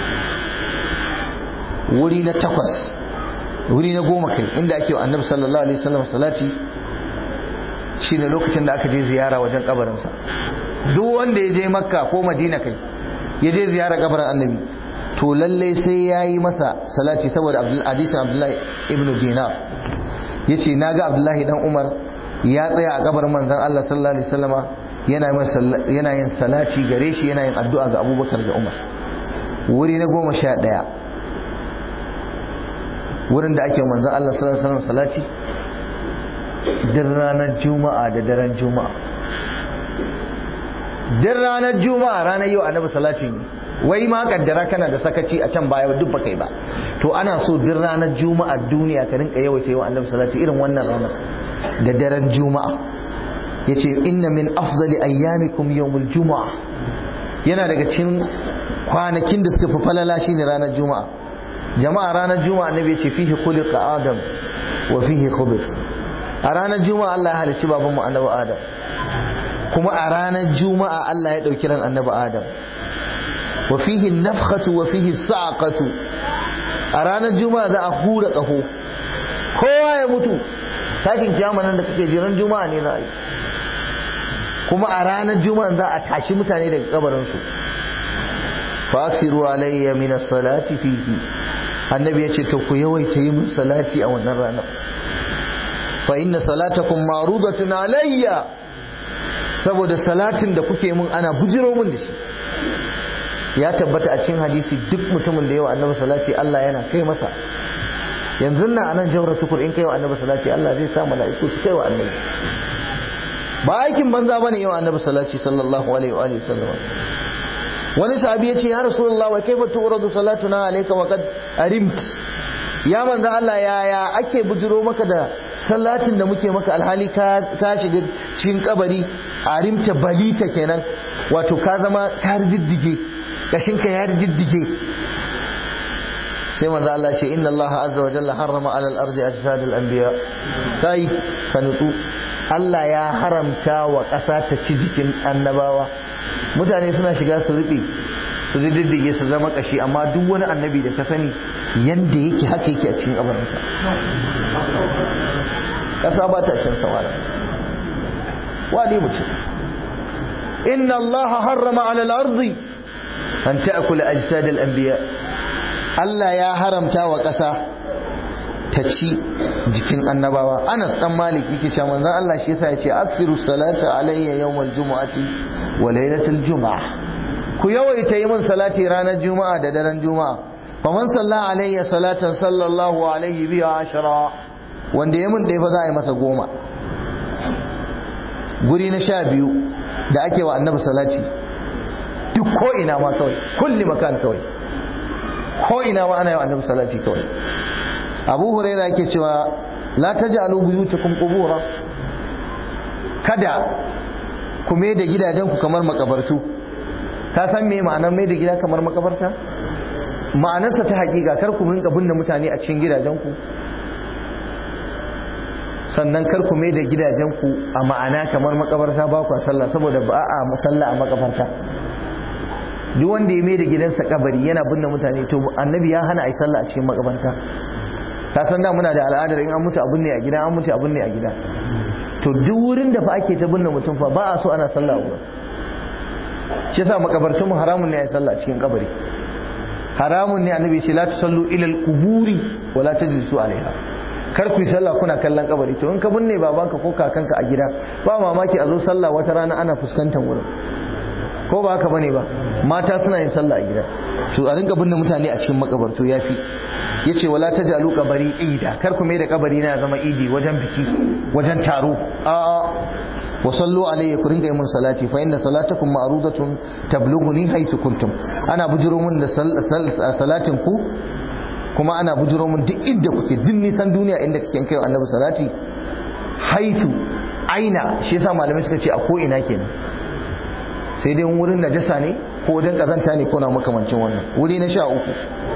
wuri na takwas wuri na goma kai inda ake wa annabi sallallahu alaihi wasallam salati shine lokacin da aka je ziyara wajen kabarin sa duk wanda ya je makka ko madina kai ya je ziyara kabarin annabi to lalle sai ya yi masa salati saboda hadisin abdullahi ibn dinar ya ce na ga abdullahi dan umar ya tsaya a kabarin manzan allah sallallahu alaihi wasallama yana yin salati gare shi yana yin addu'a ga abubakar da umar wuri na goma sha ɗaya wurin da ake manzan allah sallallahu alaihi wasallam salati din ranar juma'a da daren juma'a din ranar juma'a ranar yau annabi salati ne wai ma kaddara kana da sakaci a can baya duk baka yi ba to ana so duk ranar juma'a duniya ka rinka yawaita yawa annabi salati irin wannan ranar da daren juma'a yace inna min afdali ayyamikum yawmul juma'a yana daga cikin kwanakin da suka fi falala shine ranar juma'a jama'a ranar juma'a annabi yace fihi khuliqa adam wa fihi khubith a ranar juma'a Allah ya halicci babanmu annabi adam kuma a ranar juma'a Allah ya dauki ran annabi adam وفيه النفخة وفيه الصعقة أرانا الجمعة ذا أخور أخو kowa ya mutu tashin kiyama nan da kake jiran juma'a ne za a yi kuma a ranar juma'a za a tashi mutane daga kabarinsu fasiru alayya min as-salati fihi annabi ya ce to ku yawaita yi mun salati a wannan ranar fa inna salatakum ma'rudatun alayya saboda salatin da kuke mun ana bujiro mun da shi ya tabbata a cikin hadisi duk mutumin da yawa annabi salati Allah yana kai masa yanzu nan anan jawra tukur in kai wa annabi salati Allah zai sa mala'iku su kai wa annabi ba aikin banza bane yawa annabi salati sallallahu alaihi wa alihi wasallam wani sahabi ya ce ya rasulullah wa kaifa tu'radu salatuna alayka wa qad arimt ya manzo Allah yaya ake bujiro maka da salatin da muke maka alhali ka ka shiga cikin kabari arimta balita kenan wato ka zama ka riddige kashinka ya diddige sai manzo Allah ce inna Allah azza wa jalla harrama ala al-ardi ajsad al-anbiya kai ka nutsu Allah ya haramta wa ƙasa ta ci jikin annabawa mutane suna shiga su rufe su diddige su zama kashi amma duk wani annabi da ka sani yanda yake haka yake a cikin kabarinsa kasa ba ta cin sawara wani mutum inna allaha harrama ala al-ardi an ta'kula ajsad al-anbiya Allah ya haramta wa ƙasa ta ci jikin annabawa Anas dan Malik yake cewa manzon Allah shi yasa yace aksiru salata alayya yawmal jumu'ati wa laylatul jumu'ah ku yawaita yi min salati ranar juma'a da daren juma'a faman salla alayya salatan sallallahu alaihi biha ashara wanda ya min ɗaya fa za a yi masa goma guri na sha biyu da ake wa annabi salati duk ko ina ma kawai kulli makan kawai ko ina ma ana yi wa annabi salati kawai abu huraira yake cewa la taj'alu buyutakum qubura kada ku mai da gidajenku kamar makabartu ka san me ma'anar mai da gida kamar makabarta ma'anarsa ta hakika kar ku rinka binne mutane a cikin gidajenku sannan kar ku mai da gidajenku a ma'ana kamar makabarta ba ku sallah saboda ba a sallah a makabarta duk wanda ya mai da gidansa kabari yana binne mutane to annabi ya hana a yi sallah a cikin makabarta ta san da muna da al'adar in an mutu a binne a gida an mutu a binne a gida to duk wurin da fa ake ta binne mutum fa ba a so ana sallah a shi yasa makabartun mu haramun ne a yi sallah a cikin kabari haramun ne annabi ce la tusallu ila al-quburi wa la tajlisu alaiha kar ku yi sallah kuna kallon kabari to in ka binne babanka ko kakanka a gida ba mamaki a zo sallah wata rana ana fuskantar wurin ko ba haka bane ba mata suna yin sallah a gida to a rinka binne mutane a cikin makabarto yafi yace wala tajalu kabari ida kar ku mai da kabari na zama idi wajen biki wajen taro a a wa sallu alayya ku rinka yi mun salati fa inna salatakum ma'rudatun tablughuni haythu kuntum ana bujuro mun da salatin ku kuma ana bujuro mun duk inda kuke duk nisan duniya inda kake kai annabi salati haythu aina shi yasa malamai suka ce a ko ina kenan sai dai wurin najasa ne ko wajen kazanta ne ko na makamancin wannan wuri na sha uku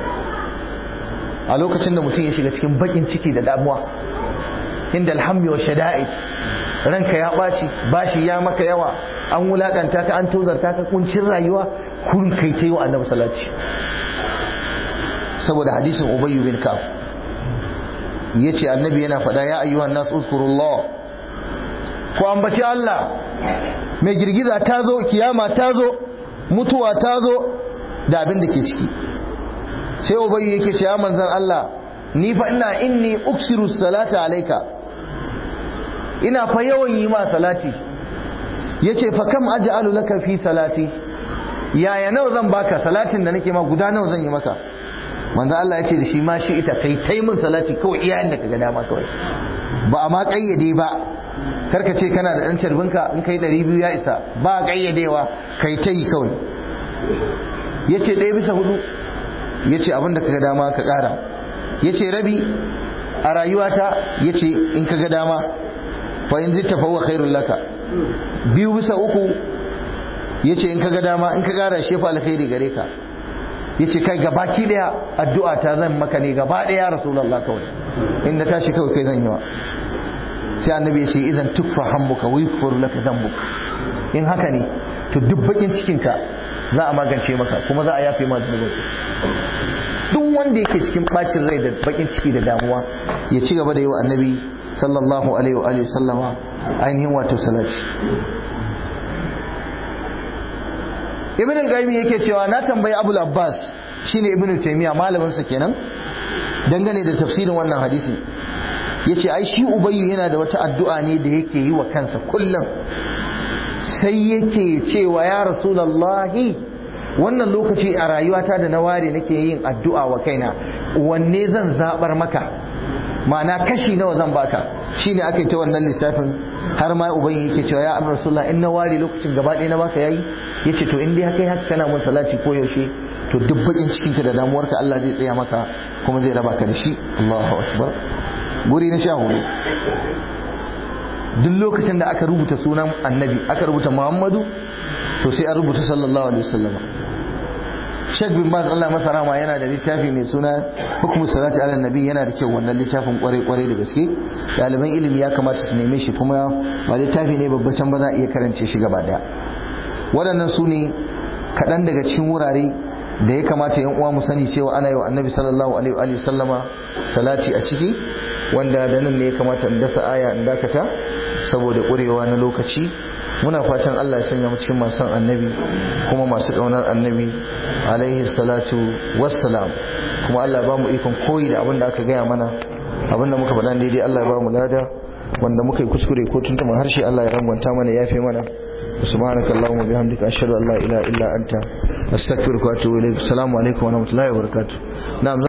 a lokacin da mutum ya shiga cikin bakin ciki da damuwa inda alhammi wa shada'id ranka ya ɓaci bashi ya maka yawa an wulakanta ka an tozarta ka kuncin rayuwa kurin kai ta yi wa annabi salati saboda hadisin ubayyu bin kaf yace annabi yana faɗa ya ayyuhan nas uzkurullah ku ambaci Allah mai girgiza ta zo kiyama ta zo mutuwa ta zo da abin da ke ciki sai ubayyu yake ce ya manzan Allah ni fa ina inni uksiru salata alaika ina fa yawan yi ma salati yace fa kam aj'alu laka fi salati yaya nawa zan baka salatin da nake ma guda nawa zan yi maka manzan Allah yace da shi ma shi ita kai tai min salati kawai iyayen da kaga dama kawai ba a ma kayyade ba karka ce kana da ɗan carbinka in kai ɗari biyu ya isa ba ƙayyadewa kai ta yi kawai ya ce ɗaya bisa hudu ya ce abinda ka ga dama ka ƙara ya ce rabi a rayuwata ya ce in ka ga dama fa in zita fa khairun laka biyu bisa uku ya ce in ka ga dama in ka ƙara shi fa alkhairi gare ka ya ce kai gabaki ɗaya addu'a ta zan maka ne gaba ɗaya rasulallah kawai in na tashi kawai kai zan yi wa sai annabi ya ce idan tukfa hammuka wa yukfaru laka dhanbuka in haka ne to duk bakin cikin ka za a magance maka kuma za a yafe ma zunubin duk wanda yake cikin bacin rai da bakin ciki da damuwa ya ci gaba da yi wa annabi sallallahu alaihi wa alihi sallama ainihin wato salati ibn al-qayyim yake cewa na tambayi abul abbas shine ibn taymiya malamin sa kenan dangane da tafsirin wannan hadisi yace ai shi ubayyu yana da wata addu'a ne da yake yi wa kansa kullum sai yake cewa ya rasulullahi wannan lokaci a rayuwata da na ware nake yin addu'a wa kaina wanne zan zabar maka ma'ana kashi nawa zan baka shine aka yi ta wannan lissafin har ma ubayyu yake cewa ya amr rasulullah in na ware lokacin gaba ɗaya na baka yayi yace to in dai haka haka kana mun salati ko yaushe to duk bakin cikinka da damuwarka Allah zai tsaya maka kuma zai raba ka da shi Allahu akbar guri na sha hudu duk lokacin da aka rubuta sunan annabi aka rubuta muhammadu to sai an rubuta sallallahu alaihi wasallam Sheikh bin Baz Allah masa rama yana da littafi mai suna hukumu salati ala nabi yana da kyau wannan littafin kwarai kwarai da gaske ɗaliban ilimi ya kamata su neme shi kuma ba littafi ne babbacin ba za a iya karance shi gaba daya waɗannan su ne kaɗan daga cikin wurare da ya kamata yan uwa mu sani cewa ana yi wa annabi sallallahu alaihi wa sallama salati a ciki wanda da nan ne ya kamata in dasa aya in dakata saboda ƙurewa na lokaci muna fatan Allah ya sanya mu cikin masu annabi kuma masu ƙaunar annabi alaihi salatu wassalam kuma Allah ba mu ikon koyi da abin da aka gaya mana abin da muka faɗa daidai Allah ya ba mu lada wanda muka yi kuskure ko tuntuma harshe Allah ya rangwanta mana ya fi mana subhanaka allahumma bihamdika ashhadu an la ilaha illa anta astaghfiruka wa atubu ilaik assalamu alaikum wa rahmatullahi wa barakatuh na'am